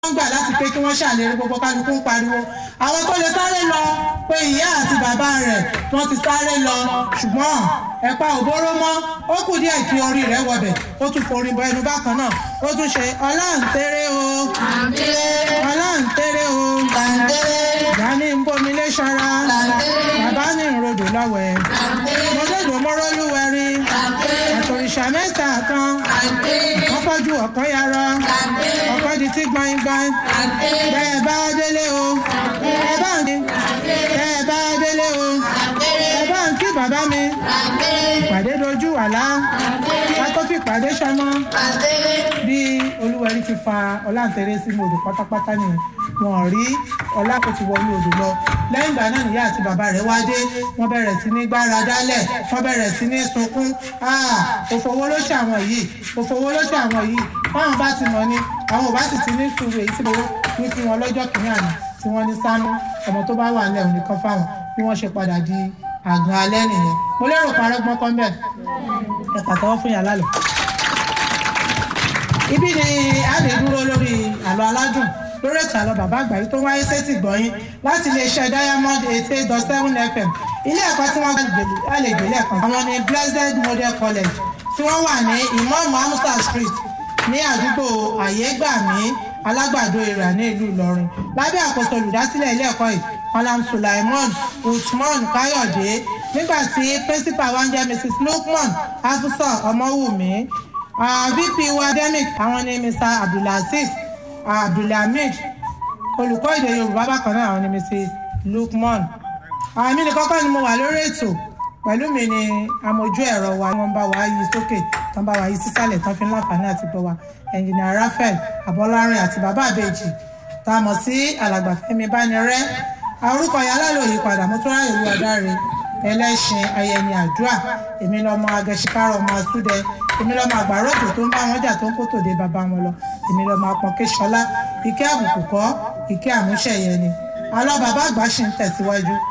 wọ́n gbà láti pé kí wọ́n ṣàlérí gbogbo kálukú ń pariwo àwọn tó lè sáré lọ pé ìyá àti bàbá rẹ̀ wọ́n ti sáré lọ ṣùgbọ́n ẹ̀pà òbóró mọ́ ó kù díẹ̀ kí orí rẹ̀ wọbẹ̀ ó tún forí bọ ẹnu bákan náà ó tún ṣe ọláǹtẹ̀rẹ̀ o ọláǹtẹ̀rẹ̀ o ìyá ní ń bomi lé ṣara bàbá ní ìrodò lọ́wẹ̀ mọ́tòdò mọ́rọ́lúwẹ̀rí àtòrìṣà mẹ́ta kan wọ́n fọ́jú ọ̀kan yàrá ọ̀kan di tí gbọ̀ngbọ̀n bẹ́ẹ̀ bá délé o ẹ bá ń bẹ́ẹ̀ bá délé o ẹ bá ń kí bàbá mi ìpàdé dojú àlá ká tó fi ìpàdé sọmọ bí olúwẹ̀rí ti fa ọláǹtẹ̀rẹ̀ sínú odò pátápátá nìyẹn wọn rí ọlá kò ti wọnú odò lọ lẹ́yìn ìgbà náà nìyá àti bàbá rẹ̀ wá dé wọ́n bẹ̀rẹ̀ sí ní gbára dálẹ̀ wọ́n bẹ̀rẹ̀ sí ní sunkún òfowó ló ṣe àwọn yìí òfowó ló ṣe àwọn yìí báwọn bá ti mọ̀ ni àwọn ò bá sì ti ní sùúrù èyí tí mo ní fún wọn lọ́jọ́ kìíní àná tí wọ́n ní sánú ọmọ tó bá wà nílẹ̀ òní kan fáwọn bí wọ́n ṣe padà di àgàn alẹ́ nìyẹn mo lérò parọ́ gbọ́n kan bẹ́ẹ̀ ẹ pàtẹ́wọ́ fún yàrá lọ. ibi ni a lè dúró lórí àlọ́ aládùn lórí ètò àlọ́ bàbá àgbáyé tó wáyé sétí gbọ̀nyìn láti iléeṣẹ́ diamond eighty eight dot seven fm ilé ẹ̀kọ́ tí wọ́n gbà lè gbé lẹ́ẹ̀kan àwọn ní blessed model college tí wọ́n wà ní imam hamza street ní àdúgbò àyégbàmí alágbàdo ìrà ní ìlú ìlọrin lábẹ́ àkóso olùdásílẹ̀ ilé ẹ̀kọ́ yìí malam sulaimon usman káyọ̀dé nígbà tí principal wa ń jẹ́ mrs lukman afusa ọmọwùmí vp wa demic àwọn ní mr abdulaziz abdulhamid olùkọ́ èdè yorùbá bákan náà àwọn ní mrs lukman àmì ní kọ́kọ́ ni mo wà lórí ètò pẹ̀lú mi ni amójú ẹ̀rọ wa wọ́n bá wa yí sókè tán bá wa yí sísàlẹ̀ tán fi ń láǹfààní àti gbọ́ wa ẹnjìnìà raphael abọ́lárin àti bàbá àbèjì tá a mọ̀ sí alàgbà fẹ́mi bánirẹ́ orúkọ yàrá ló yí padà mo tún ráyè olúwa dáre ẹlẹ́sìn ayẹni àdúrà èmi lọ́mọ agẹṣikárọ̀ ọmọ asúdẹ èmi lọ́mọ àgbàrọ̀tò tó ń bá wọn jà tó ń kó tòde bàbá wọn lọ èmi lọ́mọ apọ̀nkẹ́sọlá ìkẹ́ àbùkù kọ́ ìkẹ́ àmúṣẹ̀yẹ ni alọ́ bàbá àgbà ṣì ń tẹ̀síwájú